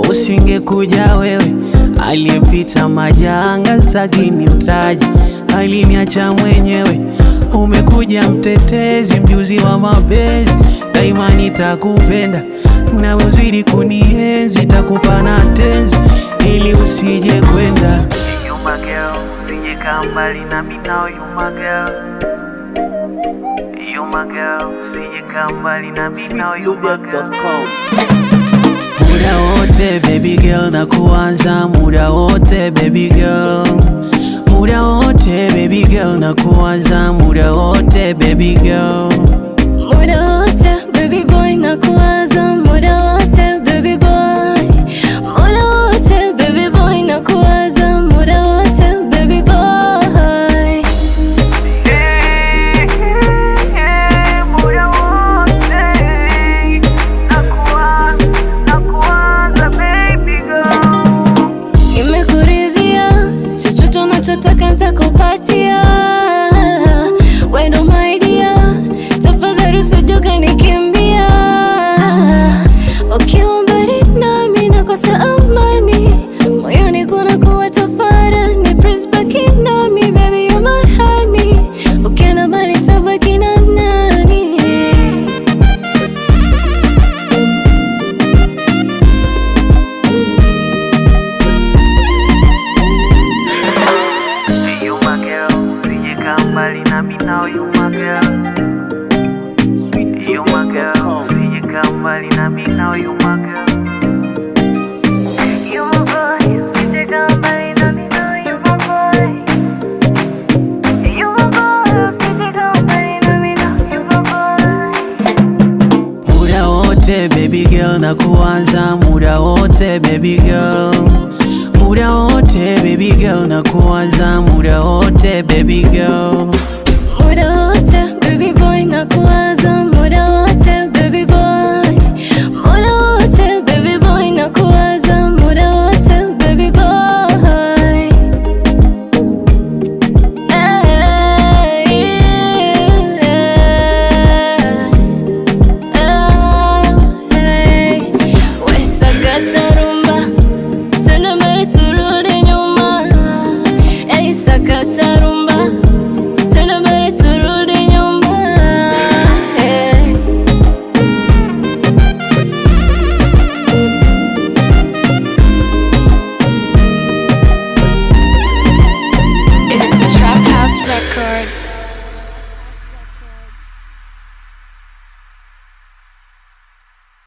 usingekuja wewe, aliyepita majanga sagini mtaji, aliniacha mwenyewe. Umekuja mtetezi, mjuzi wa mapenzi, daima nitakupenda na uzidi kunienzi, takupa na tenzi ili usije kwenda. You my girl, usije kaa mbali na mimi now you my girl. You my girl, usije kaa mbali na mimi now you my girl. sweetloaded.com. Muda wote baby girl na kuanza muda wote baby girl Muda wote baby girl na kuanza muda wote baby girl Muda wote baby boy na kuwaza muda wote baby boy Muda wote baby boy na kuwaza muda wote baby boy Muda wote na kuanza baby girl Nimekuridhia, chochote unachotaka nitakupatia. Wewe ndo my dear, tafadhali usije ukanikimbia. Ukiwa mbali nami nakosa amani, moyoni kunakuwa tafarani. Please baki nami baby, you're my honey. Ukienda mbali nitabaki na nani? You my girl, usije kaa mbali na mimi now you my girl You my girl, sweetloaded.com. usije kaa mbali na mimi now you my girl You my boy, usije kaa mbali na mimi now you my boy You my boy, usije kaa mbali na mimi now you my boy Muda wote baby girl na kuanza muda wote baby girl Muda wote baby girl na kuanza muda wote baby girl Muda wote baby boy na kuwaza muda wote baby boy Muda wote baby boy na kuwaza muda wote baby boy Hey, hey. We sakata rumba Tena mbele turudi nyuma Hey, sakata rumba